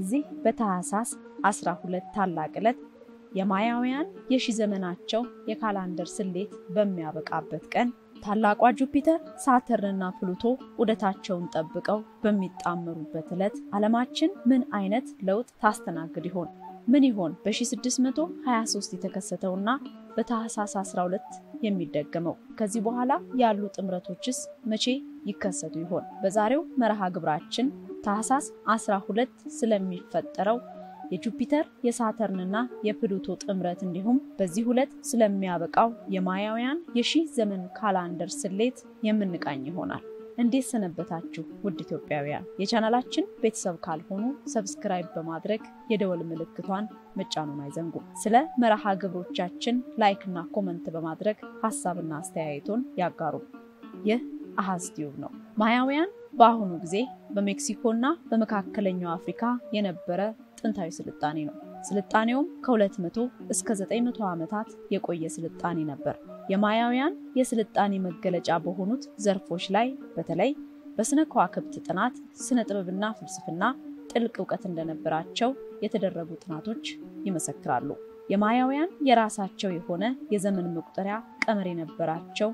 በዚህ በታኅሳስ 12 ታላቅ ዕለት የማያውያን የሺህ ዘመናቸው የካላንደር ስሌት በሚያበቃበት ቀን ታላቋ ጁፒተር ሳተርንና ፕሉቶ ዑደታቸውን ጠብቀው በሚጣመሩበት ዕለት ዓለማችን ምን አይነት ለውጥ ታስተናግድ ይሆን? ምን ይሆን በ1623 የተከሰተውና በታኅሳስ 12 የሚደገመው? ከዚህ በኋላ ያሉ ጥምረቶችስ መቼ ይከሰቱ ይሆን? በዛሬው መርሃ ግብራችን ታኅሳስ 12 ስለሚፈጠረው የጁፒተር የሳተርንና የፕሉቶ ጥምረት እንዲሁም በዚህ ዕለት ስለሚያበቃው የማያውያን የሺህ ዘመን ካላንደር ስሌት የምንቃኝ ይሆናል። እንዴት ሰነበታችሁ ውድ ኢትዮጵያውያን? የቻናላችን ቤተሰብ ካልሆኑ ሰብስክራይብ በማድረግ የደወል ምልክቷን መጫኑን አይዘንጉ። ስለ መርሃ ግብሮቻችን ላይክና ኮመንት በማድረግ ሀሳብና አስተያየቶን ያጋሩ። ይህ አሃዝ ቲዩብ ነው። ማያውያን በአሁኑ ጊዜ በሜክሲኮና በመካከለኛው አፍሪካ የነበረ ጥንታዊ ስልጣኔ ነው። ስልጣኔውም ከ200 እስከ 900 ዓመታት የቆየ ስልጣኔ ነበር። የማያውያን የስልጣኔ መገለጫ በሆኑት ዘርፎች ላይ በተለይ በስነ ከዋክብት ጥናት፣ ስነ ጥበብና ፍልስፍና ጥልቅ እውቀት እንደነበራቸው የተደረጉ ጥናቶች ይመሰክራሉ። የማያውያን የራሳቸው የሆነ የዘመን መቁጠሪያ ቀመር የነበራቸው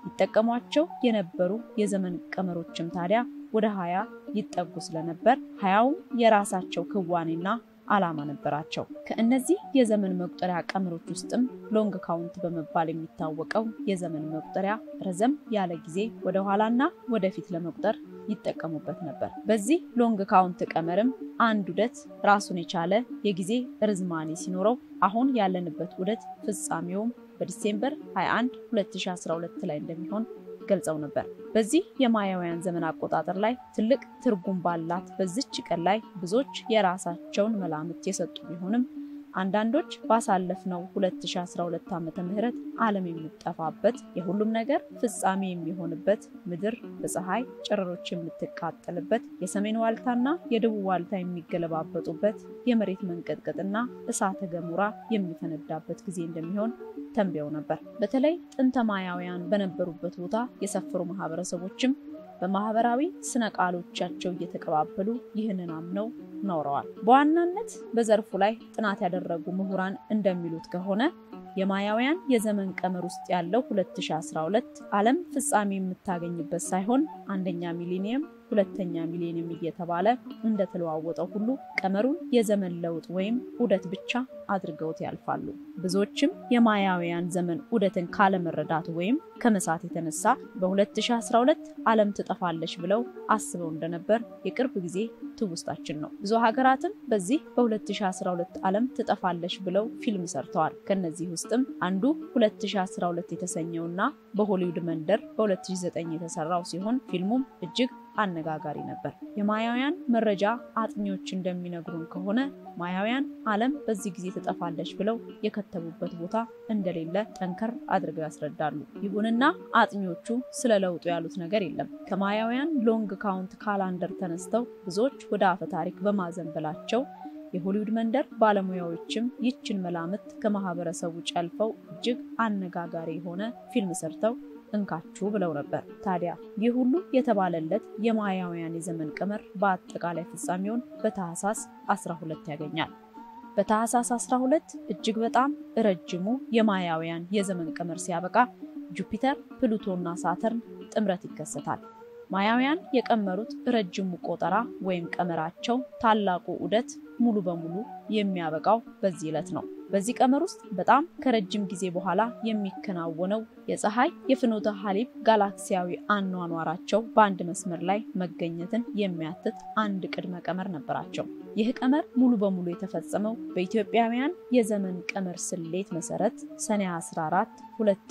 ይጠቀሟቸው የነበሩ የዘመን ቀመሮችም ታዲያ ወደ ሀያ ይጠጉ ስለነበር ሀያውም የራሳቸው ክዋኔና ዓላማ ነበራቸው። ከእነዚህ የዘመን መቁጠሪያ ቀመሮች ውስጥም ሎንግ ካውንት በመባል የሚታወቀው የዘመን መቁጠሪያ ረዘም ያለ ጊዜ ወደ ኋላና ወደፊት ለመቁጠር ይጠቀሙበት ነበር። በዚህ ሎንግ ካውንት ቀመርም አንድ ዑደት ራሱን የቻለ የጊዜ ርዝማኔ ሲኖረው አሁን ያለንበት ዑደት ፍጻሜውም በዲሴምበር 21 2012 ላይ እንደሚሆን ገልጸው ነበር። በዚህ የማያውያን ዘመን አቆጣጠር ላይ ትልቅ ትርጉም ባላት በዚች ቀን ላይ ብዙዎች የራሳቸውን መላምት የሰጡ ቢሆንም አንዳንዶች ባሳለፍነው 2012 ዓመተ ምህረት ዓለም የሚጠፋበት የሁሉም ነገር ፍጻሜ የሚሆንበት ምድር በፀሐይ ጨረሮች የምትቃጠልበት የሰሜን ዋልታና የደቡብ ዋልታ የሚገለባበጡበት የመሬት መንቀጥቀጥና እሳተ ገሞራ የሚፈነዳበት ጊዜ እንደሚሆን ተንብየው ነበር። በተለይ ጥንተ ማያውያን በነበሩበት ቦታ የሰፈሩ ማህበረሰቦችም በማህበራዊ ስነ ቃሎቻቸው እየተቀባበሉ ይህንን አምነው ኖረዋል። በዋናነት በዘርፉ ላይ ጥናት ያደረጉ ምሁራን እንደሚሉት ከሆነ የማያውያን የዘመን ቀመር ውስጥ ያለው 2012 ዓለም ፍጻሜ የምታገኝበት ሳይሆን አንደኛ ሚሊኒየም ሁለተኛ ሚሊኒየም እየተባለ እንደተለዋወጠው ሁሉ ቀመሩን የዘመን ለውጥ ወይም ዑደት ብቻ አድርገውት ያልፋሉ። ብዙዎችም የማያውያን ዘመን ዑደትን ካለመረዳት ወይም ከመሳት የተነሳ በ2012 ዓለም ትጠፋለች ብለው አስበው እንደነበር የቅርብ ጊዜ ትውስታችን ነው። ብዙ ሀገራትም በዚህ በ2012 ዓለም ትጠፋለች ብለው ፊልም ሰርተዋል። ከነዚህ ውስጥም አንዱ 2012 የተሰኘውና በሆሊውድ መንደር በ2009 የተሰራው ሲሆን ፊልሙም እጅግ አነጋጋሪ ነበር። የማያውያን መረጃ አጥኚዎች እንደሚነግሩን ከሆነ ማያውያን ዓለም በዚህ ጊዜ ትጠፋለች ብለው የከተቡበት ቦታ እንደሌለ ጠንከር አድርገው ያስረዳሉ። ይሁንና አጥኚዎቹ ስለ ለውጡ ያሉት ነገር የለም። ከማያውያን ሎንግ ካውንት ካላንደር ተነስተው ብዙዎች ወደ አፈ ታሪክ በማዘንበላቸው የሆሊውድ መንደር ባለሙያዎችም ይችን መላምት ከማህበረሰቡ ጨልፈው እጅግ አነጋጋሪ የሆነ ፊልም ሰርተው እንካችሁ ብለው ነበር። ታዲያ ይህ ሁሉ የተባለለት የማያውያን የዘመን ቀመር በአጠቃላይ ፍጻሜውን በታኅሳስ 12 ያገኛል። በታኅሳስ 12 እጅግ በጣም ረጅሙ የማያውያን የዘመን ቀመር ሲያበቃ ጁፒተር፣ ፕሉቶና ሳተርን ጥምረት ይከሰታል። ማያውያን የቀመሩት ረጅሙ ቆጠራ ወይም ቀመራቸው ታላቁ ዑደት ሙሉ በሙሉ የሚያበቃው በዚህ ዕለት ነው። በዚህ ቀመር ውስጥ በጣም ከረጅም ጊዜ በኋላ የሚከናወነው የፀሐይ የፍኖተ ሐሊብ ጋላክሲያዊ አኗኗራቸው በአንድ መስመር ላይ መገኘትን የሚያትት አንድ ቅድመ ቀመር ነበራቸው። ይህ ቀመር ሙሉ በሙሉ የተፈጸመው በኢትዮጵያውያን የዘመን ቀመር ስሌት መሰረት ሰኔ 14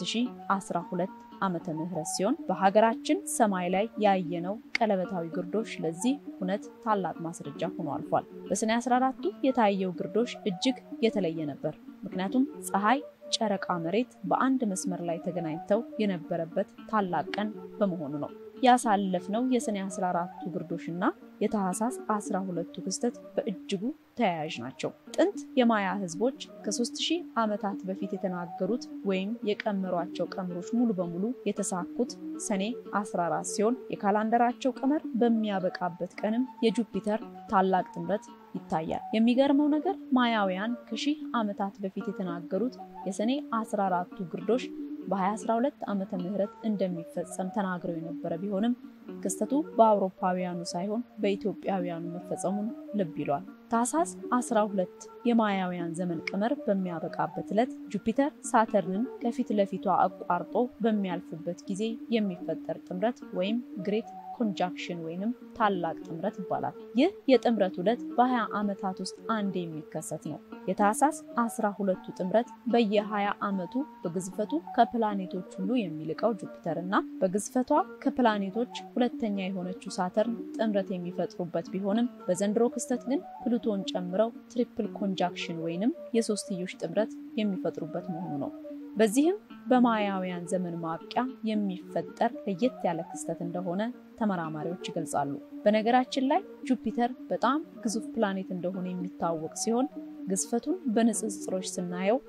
2012 ዓመተ ምህረት ሲሆን በሀገራችን ሰማይ ላይ ያየነው ቀለበታዊ ግርዶሽ ለዚህ እውነት ታላቅ ማስረጃ ሆኖ አልፏል። በሰኔ 14ቱ የታየው ግርዶሽ እጅግ የተለየ ነበር። ምክንያቱም ፀሐይ፣ ጨረቃ፣ መሬት በአንድ መስመር ላይ ተገናኝተው የነበረበት ታላቅ ቀን በመሆኑ ነው። ያሳለፍነው የሰኔ 14ቱ ግርዶሽና የታህሳስ 12ቱ ክስተት በእጅጉ ተያያዥ ናቸው። ጥንት የማያ ህዝቦች ከ3000 ዓመታት በፊት የተናገሩት ወይም የቀመሯቸው ቀመሮች ሙሉ በሙሉ የተሳኩት ሰኔ 14 ሲሆን የካላንደራቸው ቀመር በሚያበቃበት ቀንም የጁፒተር ታላቅ ጥምረት ይታያል። የሚገርመው ነገር ማያውያን ከሺህ ዓመታት በፊት የተናገሩት የሰኔ 14ቱ ግርዶሽ በ2012 ዓመተ ምህረት እንደሚፈጸም ተናግረው የነበረ ቢሆንም ክስተቱ በአውሮፓውያኑ ሳይሆን በኢትዮጵያውያኑ መፈጸሙን ልብ ይሏል። ታህሳስ 12 የማያውያን ዘመን ቀመር በሚያበቃበት ዕለት ጁፒተር ሳተርንን ከፊት ለፊቷ አቋርጦ በሚያልፍበት ጊዜ የሚፈጠር ጥምረት ወይም ግሬት ኮንጃክሽን ወይንም ታላቅ ጥምረት ይባላል። ይህ የጥምረት ዑደት በ20 ዓመታት ውስጥ አንድ የሚከሰት ነው። የታህሳስ 12ቱ ጥምረት በየ20 ዓመቱ በግዝፈቱ ከፕላኔቶች ሁሉ የሚልቀው ጁፒተር እና በግዝፈቷ ከፕላኔቶች ሁለተኛ የሆነችው ሳተርን ጥምረት የሚፈጥሩበት ቢሆንም በዘንድሮ ክስተት ግን ፕሉቶን ጨምረው ትሪፕል ኮንጃክሽን ወይንም የሶስትዮሽ ጥምረት የሚፈጥሩበት መሆኑ ነው። በዚህም በማያውያን ዘመን ማብቂያ የሚፈጠር ለየት ያለ ክስተት እንደሆነ ተመራማሪዎች ይገልጻሉ። በነገራችን ላይ ጁፒተር በጣም ግዙፍ ፕላኔት እንደሆነ የሚታወቅ ሲሆን ግዝፈቱን በንጽጽሮች ስናየው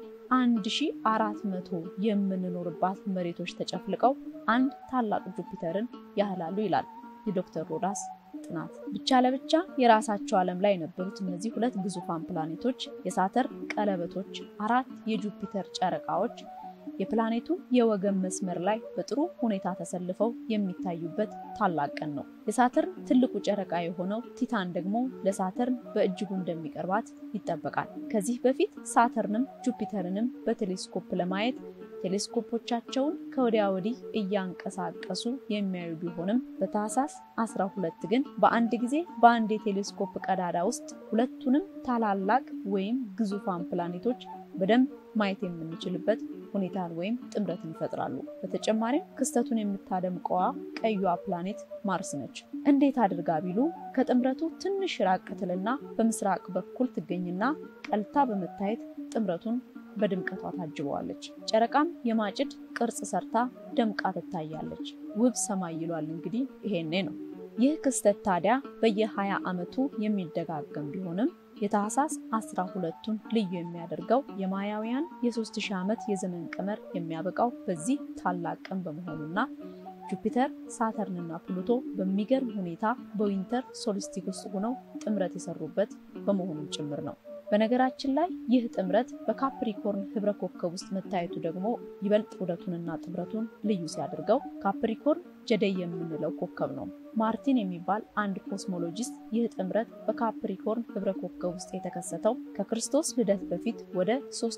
1400 የምንኖርባት መሬቶች ተጨፍልቀው አንድ ታላቅ ጁፒተርን ያህላሉ ይላል የዶክተር ሮዳስ ጥናት። ብቻ ለብቻ የራሳቸው ዓለም ላይ የነበሩት እነዚህ ሁለት ግዙፋን ፕላኔቶች የሳተርን ቀለበቶች፣ አራት የጁፒተር ጨረቃዎች የፕላኔቱ የወገን መስመር ላይ በጥሩ ሁኔታ ተሰልፈው የሚታዩበት ታላቅ ቀን ነው። የሳተርን ትልቁ ጨረቃ የሆነው ቲታን ደግሞ ለሳተርን በእጅጉ እንደሚቀርባት ይጠበቃል። ከዚህ በፊት ሳተርንም ጁፒተርንም በቴሌስኮፕ ለማየት ቴሌስኮፖቻቸውን ከወዲያ ወዲህ እያንቀሳቀሱ የሚያዩ ቢሆንም በታህሳስ 12 ግን በአንድ ጊዜ በአንድ የቴሌስኮፕ ቀዳዳ ውስጥ ሁለቱንም ታላላቅ ወይም ግዙፋን ፕላኔቶች በደንብ ማየት የምንችልበት ሁኔታን ወይም ጥምረትን ይፈጥራሉ። በተጨማሪም ክስተቱን የምታደምቀዋ ቀዩዋ ፕላኔት ማርስ ነች። እንዴት አድርጋ ቢሉ ከጥምረቱ ትንሽ ራቅ ትልና በምስራቅ በኩል ትገኝና ቀልታ በመታየት ጥምረቱን በድምቀቷ ታጅበዋለች። ጨረቃም የማጭድ ቅርጽ ሰርታ ደምቃ ትታያለች። ውብ ሰማይ ይሏል እንግዲህ ይሄኔ ነው። ይህ ክስተት ታዲያ በየ20 ዓመቱ የሚደጋገም ቢሆንም የታህሳስ 12ቱን ልዩ የሚያደርገው የማያውያን የ3000 ዓመት የዘመን ቀመር የሚያበቃው በዚህ ታላቅ ቀን በመሆኑና ጁፒተር፣ ሳተርንና ፕሉቶ በሚገርም ሁኔታ በዊንተር ሶልስቲክ ውስጥ ሆነው ጥምረት የሰሩበት በመሆኑም ጭምር ነው። በነገራችን ላይ ይህ ጥምረት በካፕሪኮርን ህብረ ኮከብ ውስጥ መታየቱ ደግሞ ይበልጥ ውደቱንና ጥምረቱን ልዩ ሲያደርገው ካፕሪኮርን ጀደይ የምንለው ኮከብ ነው። ማርቲን የሚባል አንድ ኮስሞሎጂስት ይህ ጥምረት በካፕሪኮርን ህብረ ኮከብ ውስጥ የተከሰተው ከክርስቶስ ልደት በፊት ወደ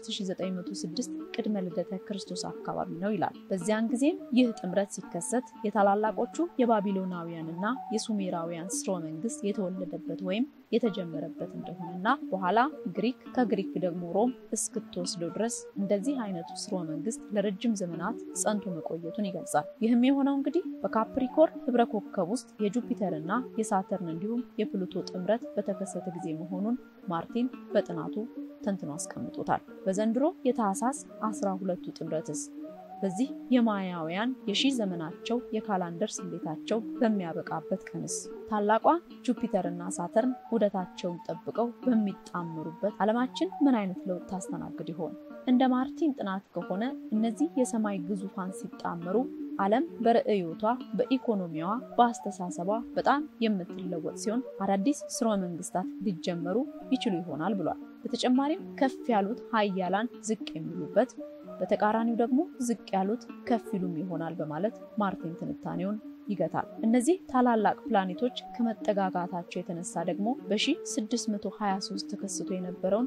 3906 ቅድመ ልደተ ክርስቶስ አካባቢ ነው ይላል። በዚያን ጊዜም ይህ ጥምረት ሲከሰት የታላላቆቹ የባቢሎናውያንና የሱሜራውያን ስርወ መንግስት የተወለደበት ወይም የተጀመረበት እንደሆነና በኋላ ግሪክ ከግሪክ ደግሞ ሮም እስክትወስደው ድረስ እንደዚህ አይነቱ ስርወ መንግስት ለረጅም ዘመናት ጸንቶ መቆየቱን ይገልጻል። ይህም የሆነው እንግዲህ በካፕሪኮርን ህብረ ኮከብ ውስጥ የጁፒተር እና የሳተርን እንዲሁም የፕሉቶ ጥምረት በተከሰተ ጊዜ መሆኑን ማርቲን በጥናቱ ተንትኖ አስቀምጦታል። በዘንድሮ የታህሳስ 12ቱ ጥምረትስ በዚህ የማያውያን የሺህ ዘመናቸው የካላንደር ስሌታቸው በሚያበቃበት ቀንስ ታላቋ ጁፒተር እና ሳተርን ውደታቸውን ጠብቀው በሚጣመሩበት ዓለማችን ምን አይነት ለውጥ ታስተናግድ ይሆን? እንደ ማርቲን ጥናት ከሆነ እነዚህ የሰማይ ግዙፋን ሲጣመሩ ዓለም በርዕዮቷ፣ በኢኮኖሚዋ፣ በአስተሳሰቧ በጣም የምትለወጥ ሲሆን አዳዲስ ስርወ መንግስታት ሊጀመሩ ይችሉ ይሆናል ብሏል። በተጨማሪም ከፍ ያሉት ሀያላን ዝቅ የሚሉበት በተቃራኒው ደግሞ ዝቅ ያሉት ከፍ ይሉም ይሆናል በማለት ማርቲን ትንታኔውን ይገታል። እነዚህ ታላላቅ ፕላኔቶች ከመጠጋጋታቸው የተነሳ ደግሞ በ1623 ተከስቶ የነበረውን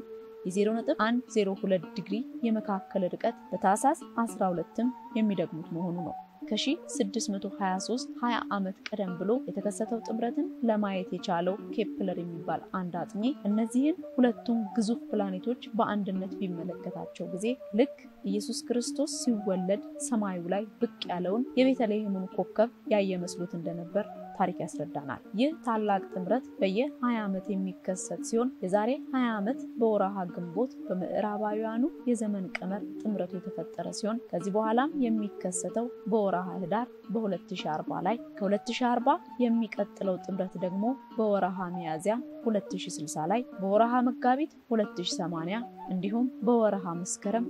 የ0.102 ዲግሪ የመካከል ርቀት በታህሳስ 12ም የሚደግሙት መሆኑ ነው። ከ1623 20 ዓመት ቀደም ብሎ የተከሰተው ጥምረትን ለማየት የቻለው ኬፕለር የሚባል አንድ አጥኚ እነዚህን ሁለቱም ግዙፍ ፕላኔቶች በአንድነት ቢመለከታቸው ጊዜ ልክ ኢየሱስ ክርስቶስ ሲወለድ ሰማዩ ላይ ብቅ ያለውን የቤተልሔሙን ኮከብ ያየ መስሎት እንደነበር ታሪክ ያስረዳናል። ይህ ታላቅ ጥምረት በየ20 ዓመት የሚከሰት ሲሆን የዛሬ 20 ዓመት በወረሃ ግንቦት በምዕራባውያኑ የዘመን ቀመር ጥምረቱ የተፈጠረ ሲሆን ከዚህ በኋላም የሚከሰተው በወረሃ ህዳር በ2040 ላይ ከ2040 የሚቀጥለው ጥምረት ደግሞ በወረሃ ሚያዝያ 2060 ላይ በወረሃ መጋቢት 2080 እንዲሁም በወረሃ መስከረም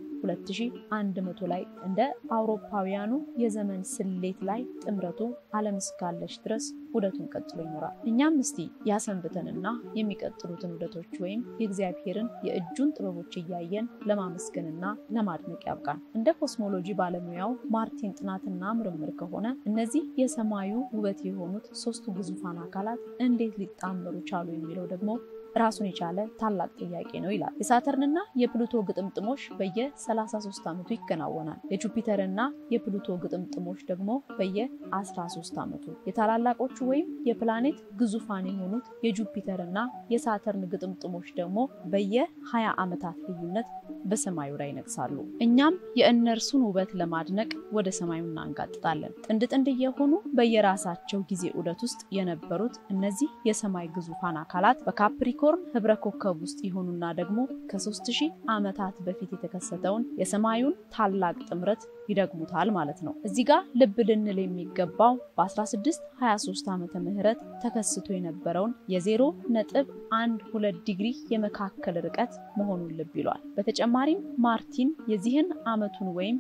2100 ላይ እንደ አውሮፓውያኑ የዘመን ስሌት ላይ ጥምረቱ ዓለም እስካለች ድረስ ውደቱን ቀጥሎ ይኖራል። እኛም እስቲ ያሰንብተንና የሚቀጥሉትን ውደቶች ወይም የእግዚአብሔርን የእጁን ጥበቦች እያየን ለማመስገንና ለማድነቅ ያብቃን። እንደ ኮስሞሎጂ ባለሙያው ማርቲን ጥናትና ምርምር ከሆነ እነዚህ የሰማዩ ውበት የሆኑት ሶስቱ ግዙፋን አካላት እንዴት ሊጣመሩ ቻሉ የሚለው ደግሞ ራሱን የቻለ ታላቅ ጥያቄ ነው ይላል። የሳተርንና የፕሉቶ ግጥምጥሞች በየ33 ዓመቱ ይከናወናል። የጁፒተርና የፕሉቶ ግጥምጥሞች ደግሞ በየ13 ዓመቱ። የታላላቆቹ ወይም የፕላኔት ግዙፋን የሆኑት የጁፒተርና የሳተርን ግጥምጥሞች ደግሞ በየ20 ዓመታት ልዩነት በሰማዩ ላይ ይነግሳሉ። እኛም የእነርሱን ውበት ለማድነቅ ወደ ሰማዩ እናንጋጥጣለን። ጥንድ ጥንድ የሆኑ በየራሳቸው ጊዜ ዑደት ውስጥ የነበሩት እነዚህ የሰማይ ግዙፋን አካላት በካፕሪኮ ዩኒኮርን ህብረ ኮከብ ውስጥ ይሆኑና ደግሞ ከ3000 ዓመታት በፊት የተከሰተውን የሰማዩን ታላቅ ጥምረት ይደግሙታል ማለት ነው። እዚህ ጋር ልብ ልንል የሚገባው በ1623 ዓመተ ምህረት ተከስቶ የነበረውን የዜሮ ነጥብ አንድ ሁለት ዲግሪ የመካከል ርቀት መሆኑን ልብ ይሏል። በተጨማሪም ማርቲን የዚህን ዓመቱን ወይም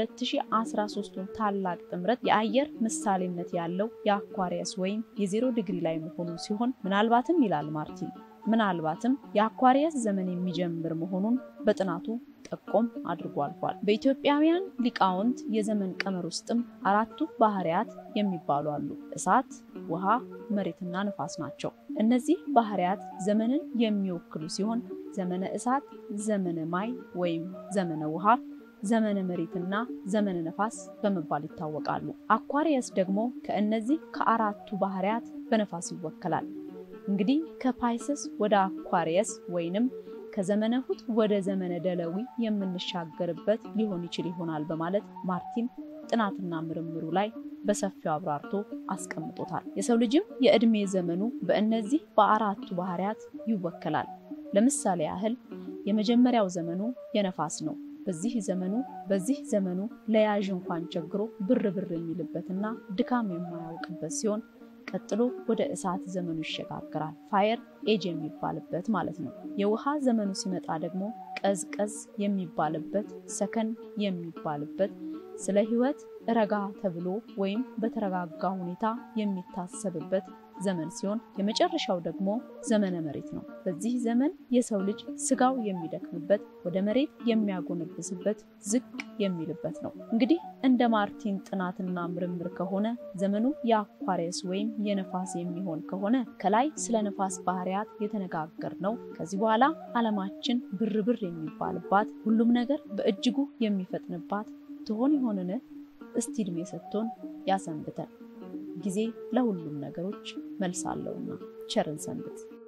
የ2013ቱን ታላቅ ጥምረት የአየር ምሳሌነት ያለው የአኳሪየስ ወይም የዜሮ ዲግሪ ላይ መሆኑን ሲሆን ምናልባትም ይላል ማርቲን ምናልባትም የአኳሪየስ ዘመን የሚጀምር መሆኑን በጥናቱ ጠቆም አድርጎ አልፏል። በኢትዮጵያውያን ሊቃውንት የዘመን ቀመር ውስጥም አራቱ ባህሪያት የሚባሉ አሉ። እሳት፣ ውሃ፣ መሬትና ነፋስ ናቸው። እነዚህ ባህሪያት ዘመንን የሚወክሉ ሲሆን ዘመነ እሳት፣ ዘመነ ማይ ወይም ዘመነ ውሃ ዘመነ መሬትና ዘመነ ነፋስ በመባል ይታወቃሉ። አኳሪየስ ደግሞ ከእነዚህ ከአራቱ ባህሪያት በነፋስ ይወከላል። እንግዲህ ከፓይሰስ ወደ አኳሪየስ ወይንም ከዘመነ ሁት ወደ ዘመነ ደለዊ የምንሻገርበት ሊሆን ይችል ይሆናል በማለት ማርቲን ጥናትና ምርምሩ ላይ በሰፊው አብራርቶ አስቀምጦታል። የሰው ልጅም የዕድሜ ዘመኑ በእነዚህ በአራቱ ባህሪያት ይወከላል። ለምሳሌ ያህል የመጀመሪያው ዘመኑ የነፋስ ነው። በዚህ ዘመኑ በዚህ ዘመኑ ለያዥ እንኳን ቸግሮ ብር ብር የሚልበትና ድካም የማያውቅበት ሲሆን ቀጥሎ ወደ እሳት ዘመኑ ይሸጋግራል። ፋየር ኤጅ የሚባልበት ማለት ነው። የውሃ ዘመኑ ሲመጣ ደግሞ ቀዝቀዝ የሚባልበት፣ ሰከን የሚባልበት ስለ ሕይወት ረጋ ተብሎ ወይም በተረጋጋ ሁኔታ የሚታሰብበት ዘመን ሲሆን የመጨረሻው ደግሞ ዘመነ መሬት ነው። በዚህ ዘመን የሰው ልጅ ስጋው የሚደክምበት፣ ወደ መሬት የሚያጎነብስበት፣ ዝቅ የሚልበት ነው። እንግዲህ እንደ ማርቲን ጥናትና ምርምር ከሆነ ዘመኑ የአኳሪየስ ወይም የነፋስ የሚሆን ከሆነ ከላይ ስለ ነፋስ ባህሪያት የተነጋገር ነው። ከዚህ በኋላ ዓለማችን ብርብር የሚባልባት ሁሉም ነገር በእጅጉ የሚፈጥንባት ትሆን ይሆንን? እስቲ ዕድሜ ሰጥቶን ያሰንብተን። ጊዜ ለሁሉም ነገሮች መልስ አለውና ቸርን ሰንብት።